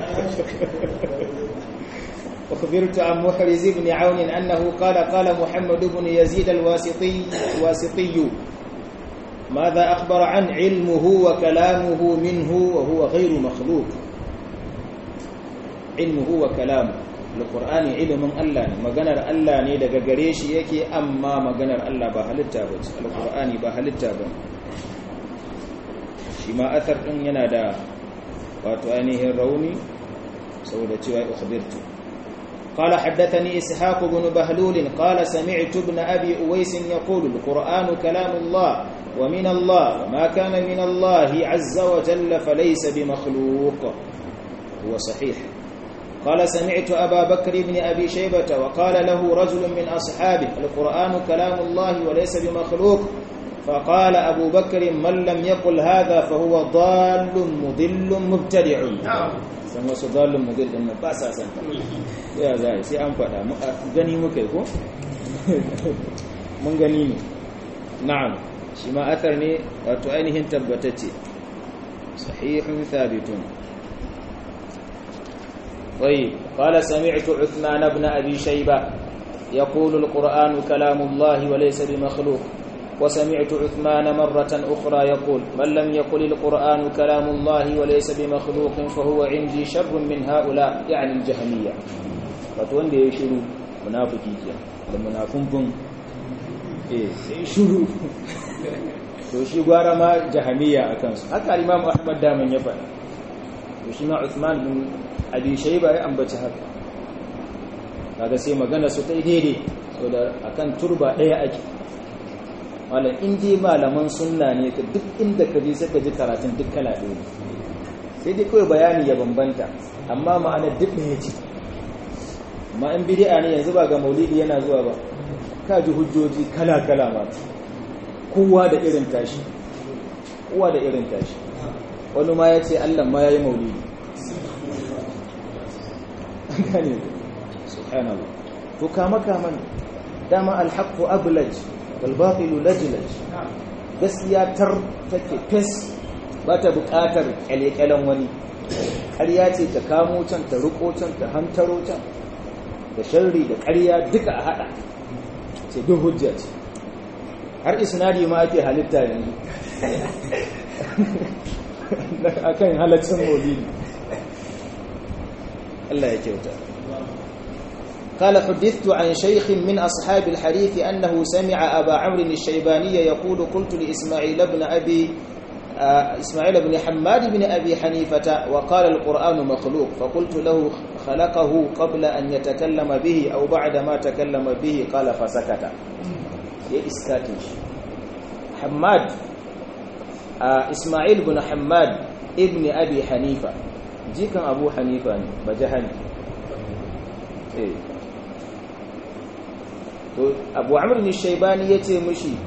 أخبرت عن محرز بن عون أنه قال قال محمد بن يزيد الواسطي الواسطي ماذا أخبر عن علمه وكلامه منه وهو غير مخلوق علمه وكلامه القرآن علم الله مغنر الله ne daga gare shi yake amma maganar Allah ba halitta ba ce alqur'ani ba halitta ba shi ma athar din yana da wato ainihin rauni saboda cewa ukhbirtu قال حدثني إسحاق بن بهلول قال سمعت ابن أبي أويس يقول القرآن كلام الله ومن الله وما كان من الله عز وجل فليس بمخلوق هو صحيح قال سمعت أبا بكر بن أبي شيبة وقال له رجل من أصحابه القرآن كلام الله وليس بمخلوق فقال أبو بكر من لم يقل هذا فهو ضال مضل مبتدع san wasu dalin mudil din ba sa san ya za sai an faɗa gani muka yi ko mun gani ne na'am shi ma athar ne wato ainihin tabbatacce sahihun thabitun طيب قال سمعت عثمان بن أبي شيبة يقول القرآن كلام الله وليس بمخلوق وسمعت عثمان مرة أخرى يقول من لم يقل القرآن كلام الله وليس بمخلوق فهو عندي شر من هؤلاء يعني الجهمية فتوان دي يشرو منافقي كيا المنافقون eh sai shuru to shi gwara ma jahamiya a kansu haka imam ahmad daman ya faɗa to shi ma uthman bin abi shayba ya ambaci haka kaga sai magana su tai daidai so da akan turba ɗaya ake malam in dai malaman sunna ne ka duk inda ka je sai ka ji karatun duk kala ɗaya sai dai kawai bayani ya bambanta amma ma'ana duk ɗaya ce amma in bid'a ne yanzu ba ga maulidi yana zuwa ba ka ji hujjoji kala kala ma kowa da irin tashi kowa da irin tashi wani ma ya ce Allah ma ya yi maulidi gane subhanallah to kama kama dama alhaqqu ablaj walbaƙilu lajilaj gaskiya tar take fes ba ta buƙatar ƙyale-ƙyalen wani ƙarya ce ta kamo can ta riko can ta hantaro can da sharri da ƙarya duka a haɗa ce duk hujja ce har isnadi ma ake halitta yanzu akan halaccin maulidi Allah ya kyauta قال حدثت عن شيخ من أصحاب الحديث أنه سمع أبا عمرو الشيباني يقول قلت لإسماعيل بن أبي إسماعيل بن حماد بن أبي حنيفة وقال القرآن مخلوق فقلت له خلقه قبل أن يتكلم به أو بعد ما تكلم به قال فسكت يا إسكاتش حماد إسماعيل بن حماد ابن أبي حنيفة جيكا أبو حنيفة بجهني إيه to abu amr ne shaibani ya ce mushi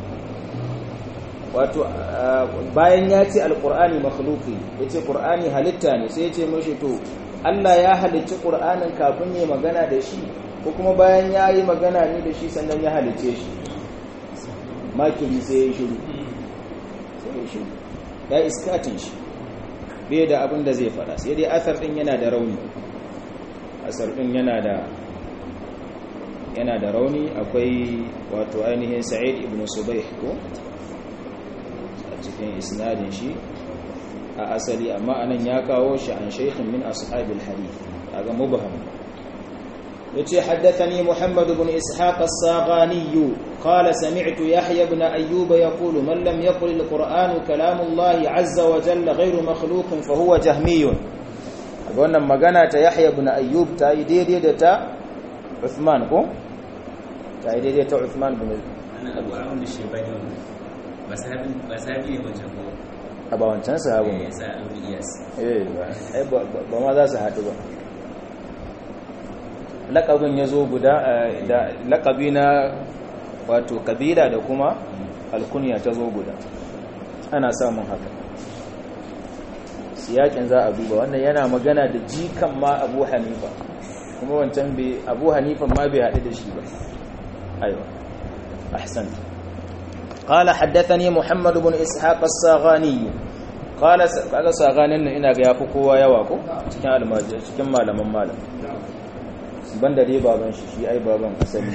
wato bayan ya ce alkur'ani makhluki ya ce ƙur'ani halitta ne sai ya ce mushi to allah ya halicci ƙur'anin kafin ya magana da shi ko kuma bayan ya yi magana ne da shi sannan ya halicce shi makiri sai ya yi shiru sai ya shiru ya iskatin shi bai da abin da zai fada sai dai asar ɗin yana da rauni asar ɗin yana da yana da rauni akwai wato ainihin sa'id ibn subayh ko a cikin isnadin shi a asali amma anan ya kawo shi an shaykhin min ashabil hadith kaga mubham yace haddathani muhammad ibn ishaq as-saghani qala sami'tu yahya ibn ayyub yaqulu man lam yaqul al-qur'an kalamullah azza wa jalla ghayru makhluq fa huwa jahmiyun wannan magana ta yahya ibn ayyub ta yi daidai da ta Uthman ko ta yi daidai ta Uthman bin Abu Amr da Shaybani ba sahabi ba sahabi ne wancan ko a ba wancan sahabin ya sa Abu Iyas eh ba ba ma za su haɗu ba laƙabin ya zo guda da laƙabi na wato kabila da kuma alkunya ta zo guda ana samun haka siyakin za a duba wannan yana magana da jikan ma abu hanifa kuma wancan bai abu hanifa ma bai haɗu da shi ba aiwa ahsan قال حدثني محمد بن إسحاق الصاغاني qala kaga saganin nan ina ga yafi kowa yawa ko cikin almajiri cikin malaman malam banda dai baban shi shi ai baban asali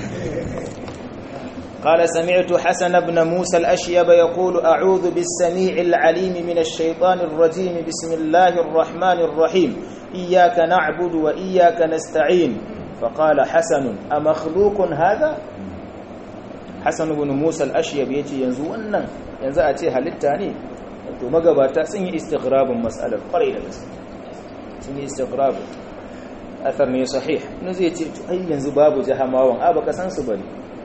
قال سمعت حسن بن موسى الأشيب يقول أعوذ بالسميع العليم من الشيطان الرجيم بسم الله الرحمن الرحيم إياك نعبد وإياك نستعين فقال حسن أمخلوق هذا حسن بن موسى الأشيب يتي ينزو أنن ينزو أتي هل التاني to magabata sun yi istighrabin mas'alar kwarai da gaske sun yi istighrab athar ne sahih ne zai ce to ai yanzu babu jahamawan a baka san su bane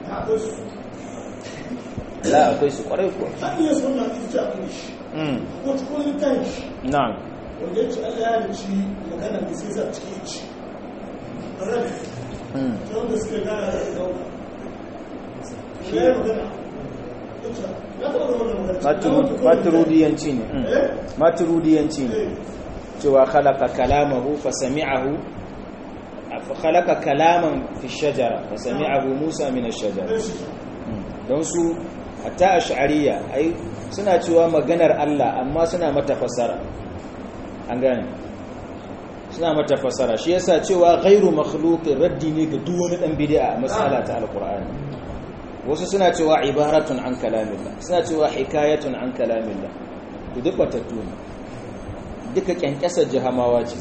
la akwai su kwarai ko iya sunna ita akwai shi mm ko cikin kan shi na'am wanda ya ce Allah ya halicci magana da sai sa cikin ci rabi mm ta wanda suke gana da dauka ya yi magana ita ya taɓa zama da magana Maturu- maturudiyanci ne mm. Eh? maturudiyanci ne Eh, cewa khalaqa kalamahu fa sami'ahu fa khalaqa kalaman fi shajara fa sami'ahu Musa min ash-shajara eh, shi don su hatta ash'ariyya ai suna cewa maganar Allah amma suna mata fassara an gane suna mata fassara shi yasa cewa ghairu makhluqin raddi ne ga duk wani dan bid'a a mas'ala ta alqur'ani wasu suna cewa ibaratun an kalamillah suna cewa hikayatun an kalamillah to duk batattu ne duka kyankyasar jahamawa ce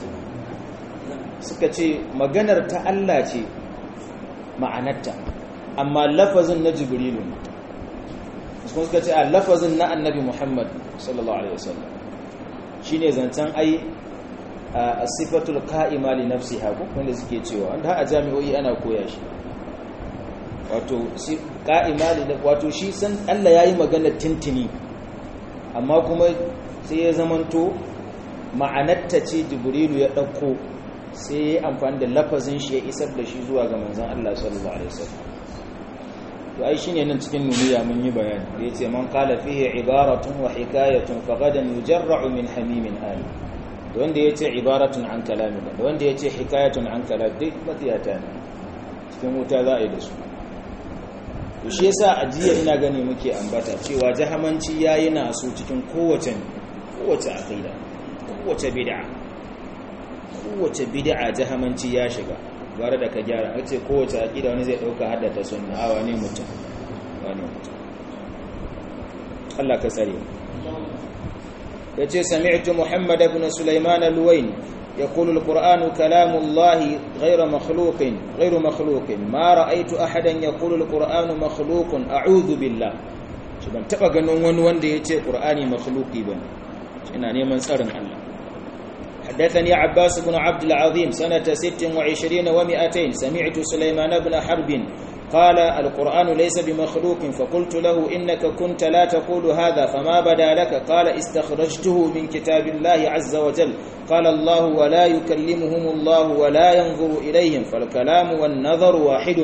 suka ce maganar ta Allah ce ma'anarta amma lafazin na jibrilu ne kuma suka ce a lafazin na annabi muhammad sallallahu alaihi wasallam shine zancen ai a sifatul qa'ima li nafsiha ko wanda suke cewa wanda a jami'o'i ana koya shi wato si qa'ima li wato shi san Allah yayi magana tintini amma kuma sai ya zamanto ma'anarta ce jibrilu ya dauko sai ya amfani da lafazin shi ya isar da shi zuwa ga manzon Allah sallallahu alaihi wasallam to ai shine nan cikin nuniya mun yi bayani da yace man qala fihi ibaratun wa hikayatun faqadan yujarra'u min hamimin ali da wanda yace ibaratun an kalamin da wanda yace hikayatun an kalam duk matiyata ne cikin wuta za a yi da su to shi yasa ajiya ina gani muke ambata cewa jahamanci yayi na so cikin kowace kowace aqida kowace bid'a kowace bid'a jahamanci ya shiga bare da ka gyara a ce kowace aƙida wani zai ɗauka haddata sunna a wani mutum wani mutum Allah ka tsare ya ce sami'tu muhammad ibn sulaiman al-wain يقول القرآن كلام الله غير مخلوق غير مخلوق ما رأيت أحدا يقول القرآن مخلوق أعوذ بالله شبان تبقى نون وان دي يتي قرآني مخلوقي بان ina neman tsarin Allah حدثني عباس بن عبد العظيم سنة ست وعشرين ومئتين سمعت سليمان بن حرب قال القرآن ليس بمخلوق فقلت له إنك كنت لا تقول هذا فما بدا لك قال استخرجته من كتاب الله عز وجل قال الله ولا يكلمهم الله ولا ينظر إليهم فالكلام والنظر واحد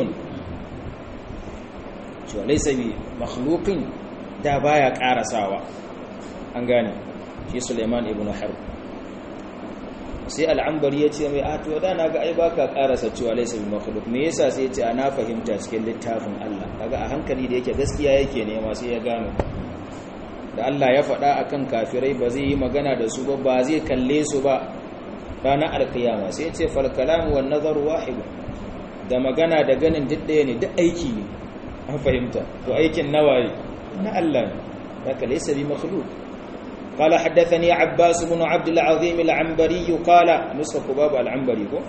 ليس بمخلوق دابايا كارساوا أنغاني في سليمان بن حرب sai al'ambari ya ce mai ato da na ga ai baka karasa cewa laysa bi makhluq me yasa sai ya ce ana fahimta cikin littafin Allah kaga a hankali da yake gaskiya yake nema sai ya gano da Allah ya faɗa akan kafirai ba zai yi magana da su ba ba zai kalle su ba ranar alkiyama sai ya ce fal kalamu wan nazaru wahid da magana da ganin duk ɗaya ne duk aiki ne an fahimta to aikin nawaye na Allah ne haka laysa bi makhluq قال حدثني عباس بن عبد العظيم العنبري قال نسخ باب العنبري كو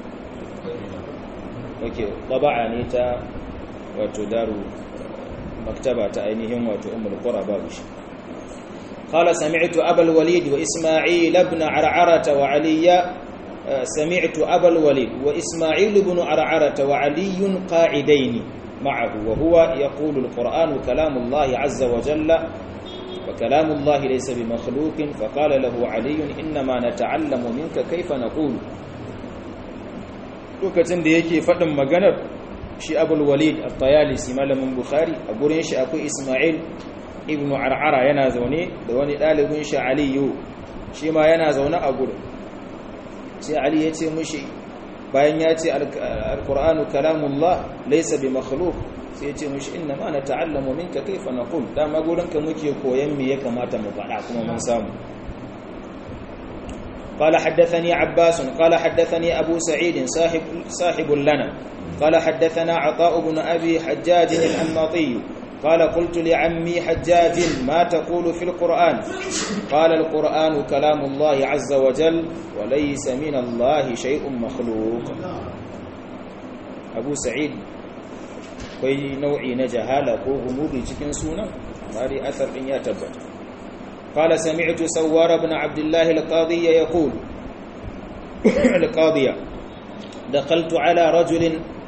اوكي طبعا نيتا وتدار مكتبة عينهم وتؤم القرى بابش قال سمعت أبا الوليد وإسماعيل بن عرعرة وعلي سمعت أبا الوليد وإسماعيل بن عرعرة وعلي قاعدين معه وهو يقول القرآن كلام الله عز وجل وكلام الله ليس بمخلوق فقال له علي إنما نتعلم منك كيف نقول lokacin da yake faɗin maganar shi abul walid at-tayalisi malamin bukhari a gurin shi akwai isma'il ibnu ar'ara yana zaune da wani ɗalibin shi aliyu shi ma yana zaune a gurin sai ali ya ce mushi bayan ya ce al-qur'anu kalamullah laysa bi makhluq sai ya ce mushi inna ma na ta'allamu minka kaifa naqul dama gurinka muke koyan me ya kamata mu faɗa kuma mun samu قال حدثني عباس قال حدثني أبو سعيد صاحب صاحب لنا قال حدثنا عطاء بن أبي حجاج الأنماطي قال قلت لعمي حجاج ما تقول في القرآن قال القرآن كلام الله عز وجل وليس من الله شيء مخلوق أبو سعيد akwai nau'i na jahala ko gumuri cikin sunan bari athar din ya tabbata qala sami'tu sawwar ibn abdullah al-qadi yaqul al-qadi دخلت على رجل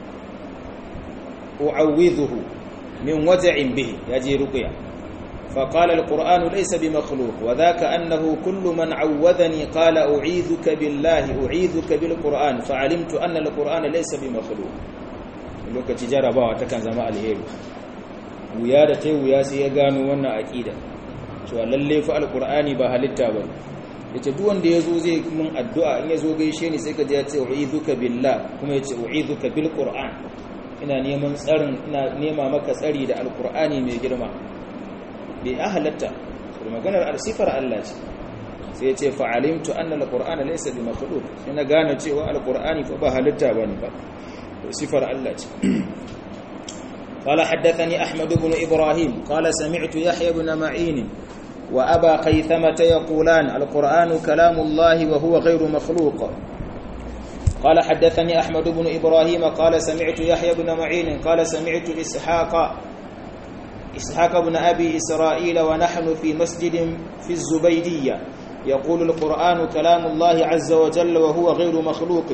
أعوذه من وجع به يجي رقيا فقال القرآن ليس بمخلوق وذاك أنه كل من عوذني قال أعيذك بالله أعيذك بالقرآن فعلمت أن القرآن ليس بمخلوق lokaci jarabawa takan zama alheri wuya da ta wuya sai ya gano wannan aƙida cewa lalle fa alqur'ani ba halitta ba yace duk wanda yazo zai mun addu'a in yazo gaishe ni sai ka ji ya ce u'iduka billah kuma yace u'iduka bil qur'an ina neman tsarin ina nema maka tsari da alqur'ani mai girma bai halatta maganar sifar Allah ce sai ya ce fa'alimtu anna alqur'ana laysa bi makhluq sai na gane cewa alqur'ani fa ba halitta bane ba صفر الله قال حدثني أحمد بن إبراهيم قال سمعت يحيى بن معين وأبا خيثمة يقولان القرآن كلام الله وهو غير مخلوق قال حدثني أحمد بن إبراهيم قال سمعت يحيى بن معين قال سمعت إسحاق إسحاق بن أبي إسرائيل ونحن في مسجد في الزبيدية يقول القرآن كلام الله عز وجل وهو غير مخلوق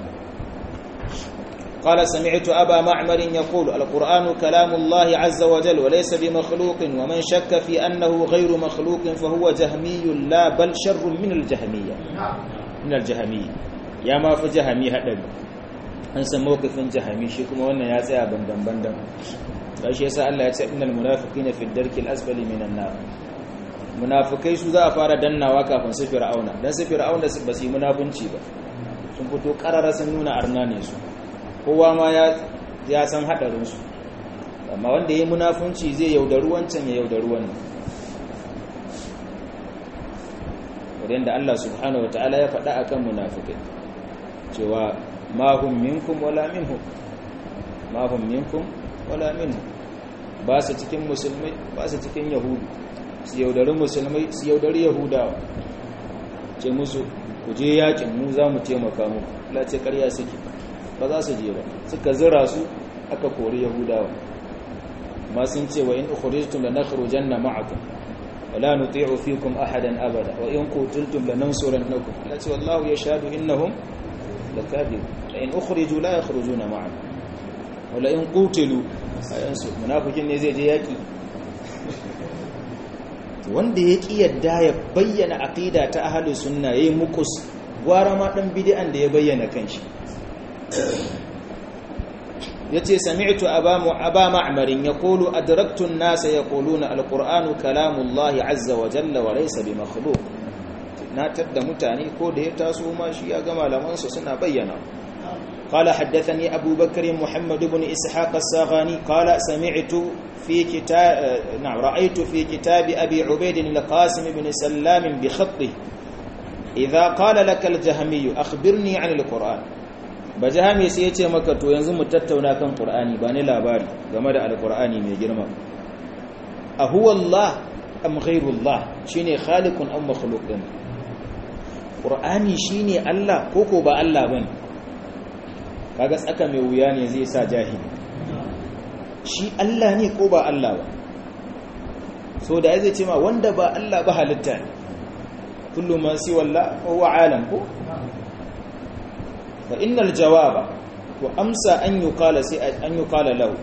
قال سمعت أبا معمر يقول القرآن كلام الله عز وجل وليس بمخلوق ومن شك في أنه غير مخلوق فهو جهمي لا بل شر من الجهمية من الجهمية يا ما في جهمي هذا an san mawqifin jahami shi kuma wannan ya tsaya bandan bandan shi yasa Allah ya ce innal munafiqina fi darkil asfali minan nar munafikai su za a fara dannawa kafin su fir'auna dan su fir'auna ba su yi munafunci ba sun fito karara sun nuna arna ne su kowa ma ya san haɗarinsu amma wanda ya yi munafunci zai yaudaru wancan ya yaudaru wannan wadanda Allah subhanahu wata'ala ya faɗa akan munafikai cewa mahum minkum wala minhum mahum minkum wala minhum ba su cikin musulmai ba su cikin yahudu su yaudari musulmai su yaudari yahudawa ce musu ku je yakin mu za mu taimaka muku la ce ƙarya suke ba za su je ba suka zira su aka kori yahudawa ma sun ce wa in ukhrijtum lanakhrujanna ma'akum wala nuti'u fikum ahadan abada wa in qutiltum lanansurannakum la ce wallahu yashhadu innahum lakadib la in ukhriju la yakhrujuna ma'akum wala in qutilu ayansu munafikin ne zai je yaki wanda ya ki yadda ya bayyana aqida ta ahlus sunna yayi mukus gwara ma dan bid'an da ya bayyana kanshi yace sami'tu aba aba ma'marin yaqulu adraktu an-nasa yaquluna al-qur'anu kalamullahi azza wa jalla wa laysa bi makhluq na tadda mutane ko da ya taso ma shi ya ga malaman su suna bayyana قال حدثني أبو بكر محمد بن إسحاق الساغاني قال سمعت في كتاب نعم رأيت في كتاب أبي عبيد القاسم بن سلام بخطه إذا قال لك الجهمي أخبرني عن القرآن bajahami sai ya ce maka to yanzu mu tattauna kan qur'ani ba ni labari game da alqur'ani mai girma a huwa allah am ghayrullah shine khaliqun am makhluqun qur'ani shine allah koko ba allah bane kaga tsaka mai wuya ne zai sa jahili shi allah ne ko ba allah ba so da zai ce ma wanda ba allah ba halitta ne kullu ma siwa allah huwa alam ko فإن الجواب وأمسى أن يقال أن يقال له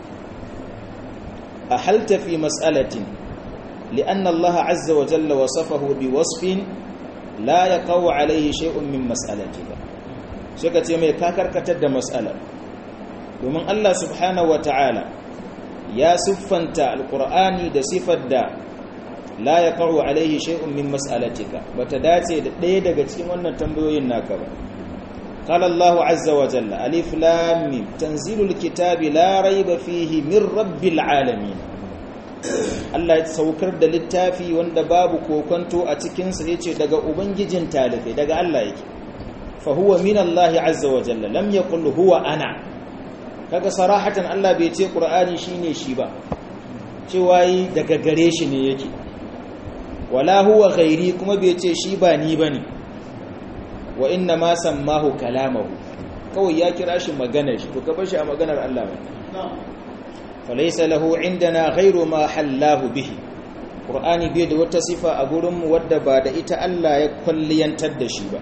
أحلت في مسألة لأن الله عز وجل وصفه بوصف لا يقع عليه شيء من مسألتك شكت يمي كاكر كتد مسألة ومن الله سبحانه وتعالى يا سفنت القرآن دا صفة دا لا يقع عليه شيء من مسألتك بتداتي ɗaya daga cikin wannan tambayoyin naka ba قال الله عز وجل ألف لام ميم تنزيل الكتاب لا ريب فيه من رب العالمين Allah ya saukar da littafi wanda babu kokonto a cikinsa ya ce daga ubangijin talibai daga Allah yake fa huwa min Allah azza wa jalla lam yaqul huwa ana kaga sarahatan Allah bai ce Qur'ani shine shi ba cewa yi daga gare shi ne yake wala huwa ghairi kuma bai ce shi ba ni bane wa inna ma sammahu kalamahu kawai ya kira shi maganar shi to ka bar shi a maganar Allah ba falaysa lahu indana ghairu ma hallahu bihi qur'ani bai da wata sifa a gurin mu wadda ba da ita Allah ya kulliyantar da shi ba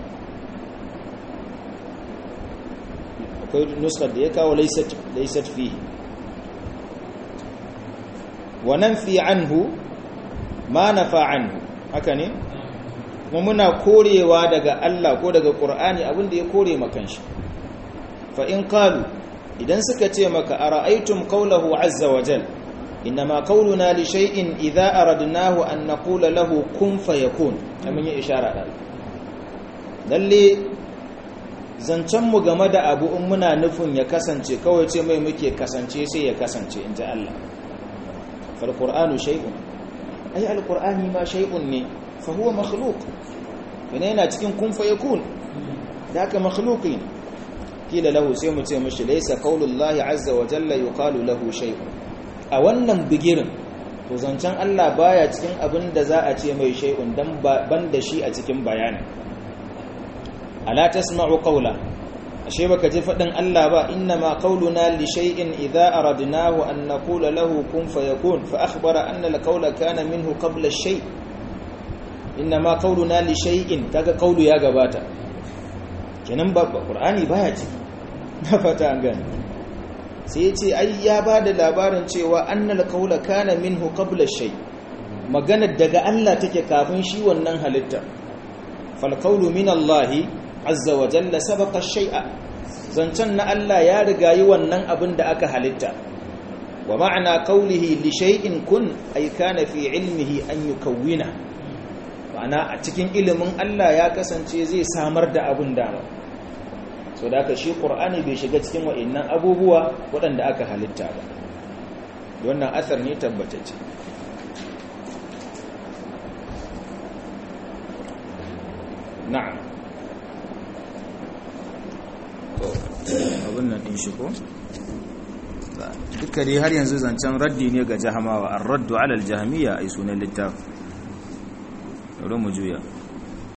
akwai nuskar da ya kawo laysat laysat fihi wa nanfi anhu ma nafa anhu haka ne kuma muna korewa daga Allah ko daga Qur'ani abinda ya kore makan shi fa in qalu idan suka ce maka ara'aytum qawlahu azza wa jal inma qawluna li shay'in idha aradnahu an naqula lahu kun fayakun kaman ya ishara da lalle zancen mu game da abu in muna nufin ya kasance kawai ce mai muke kasance sai ya kasance inji Allah fal qur'anu shay'un ai al qur'ani ma shay'un ne fa huwa makhluq yana yana cikin kun fayakun da ka makhluqin kila lahu sai mu ce mishi laysa qaulullahi azza wa jalla yuqalu lahu shay'un a wannan bigirin to zancen Allah baya cikin abin da za a ce mai shay'un dan ban da shi a cikin bayani ala tasma'u qawla ashe baka ji fadin Allah ba inna ma qauluna li shay'in idza aradnahu an naqula lahu kun fayakun fa akhbara anna al-qawla kana minhu qabla ash-shay' inna ma qauluna li shay'in kaga qaulu ya gabata kenan ba qur'ani baya ciki na fata an gane sai yace ai ya bada labarin cewa annal qaula kana minhu qabla shay magana daga Allah take kafin shi wannan halitta fal qawlu min Allah azza wa jalla sabaqa shay'a zancan na Allah ya riga yi wannan abin da aka halitta wa ma'ana qawlihi li shay'in kun ay kana fi ilmihi an yukawwina ma'ana a cikin ilimin Allah ya kasance zai samar da abin dama so da aka shi ƙur'ani bai shiga cikin wa'innan abubuwa waɗanda aka halitta ba wannan asar ne tabbatacce na'am to abin nan ɗin shi ko duka dai har yanzu zancen raddi ne ga jahamawa an raddu alal jahamiyya ai sunan littafi bari mu juya